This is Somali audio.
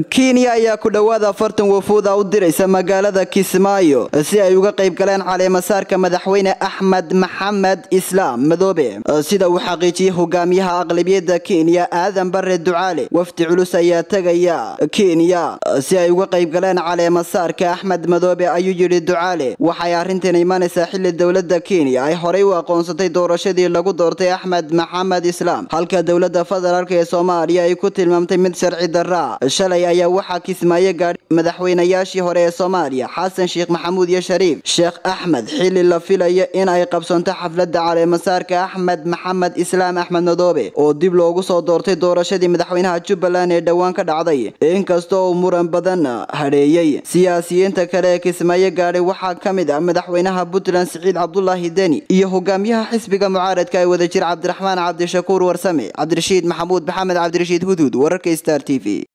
kenya ayaa ku dhowaad afartan wafuuda u diraysa magaalada kismaayo si ay uga qayb galeen caleemasaarka madaxweyne axmed maxamed islaam madoobe sida uu xaqiijiyey hogaamiyaha aqlabiyadda kenya aadan bare ducaale wafdi culus ayaa tegaya kenya si ay uga qayb galeen caleemasaarka axmed madoobe ayuu yidhi ducaale waxay arrintan imanaysaa xili dowladda kenya ay horey u aqoonsatay doorashadii lagu doortay axmed maxamed islaam halka dowladda federaalk ee soomaaliya ay ku tilmaamtay mid sharci darra shalay ayaa waxaa kismaayo gaadhay madaxweynayaashii hore ee soomaaliya xasan sheekh maxamuud iyo shariif sheekh axmed xili la filayo in ay qabsanto xafladda caleemasaarka axmed maxamed islaam axmed madoobe oo dib loogu soo doortay doorashadii madaxweynaha jubbaland ee dhowaan ka dhacday inkastoo uu muran badan hadheeyey siyaasiyiinta kale ee kismaayo gaadhay waxaa ka mid ah madaxweynaha puntland siciid cabdulaahi deni iyo hogaamiyaha xisbiga mucaaradka ee wadajir cabdiraxmaan cabdishakuur warsame cabdirashiid maxamuud maxamed cabdirashiid huduud wararka star t v